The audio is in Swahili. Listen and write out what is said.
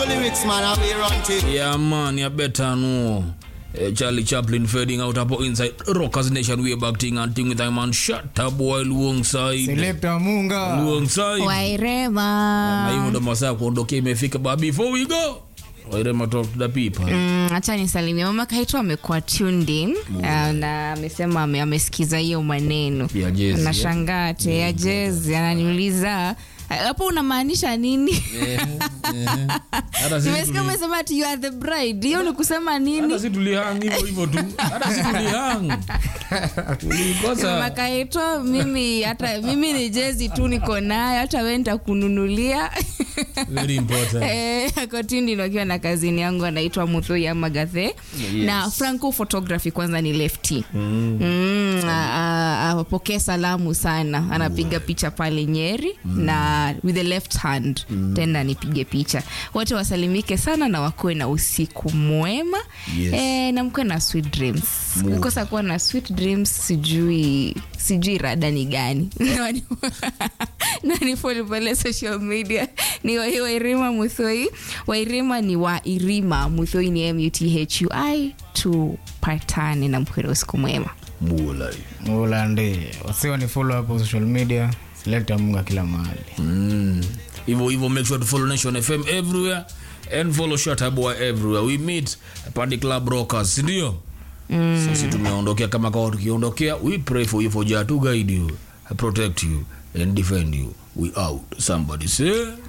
lyrics, man, and we run to. Yeah, man, you better know. Eh, Charlie Chaplin fading out up inside Rockers Nation way back thing and thing with a man shut up boy luong side Selector Munga. luong side na wairema hivyo ndo masaa ya kuondokea imefika but before we go wairema talk to the people Mm, hacha nisalimia mama kaitwa amekuwa tuned in uh, na amesema ame- amesikiza hiyo maneno Ya jezi, nashangaa te ya jezi ananiuliza hapo unamaanisha nini hata sisi nimesikia tuli- umesema ati you are the bride hiyo ni kusema nini hata si tulihang hivyo hivyo tu hata si tulihang tulikosa makaitwa mimi hata mimi ni jezi tu niko nayo hata we nitakununulia very important Eh, kotindi nakiwa na kazini yangu anaitwa muthui amagathe Yes. na franco photography kwanza ni lefty mm. Mm, a- a- apokee salamu sana anapiga picha pale nyeri na with the left hand tena nipige picha wote wasalimike sana na wakuwe na usiku mwema Yes. eh, na mkuwe na sweet dreams kukosa kuwa na sweet dreams sijui sijui rada ni gani nanifoli pale social media ni wa- wairima muthoi wairima ni wairima muthoi ni muthui tupatane na mkwere usiku mwema Mulai. Ulande. Wasiwa ni follow hapo social media. Selector Munga kila mahali. Mm. hivyo hivyo make sure to follow nation fm everywhere and follow shataboy everywhere we meet pandi club rockers sindio mm. sisi tumeondokea kama kawa tukiondokea we pray for you for jah to guide you protect you and defend you we out somebody say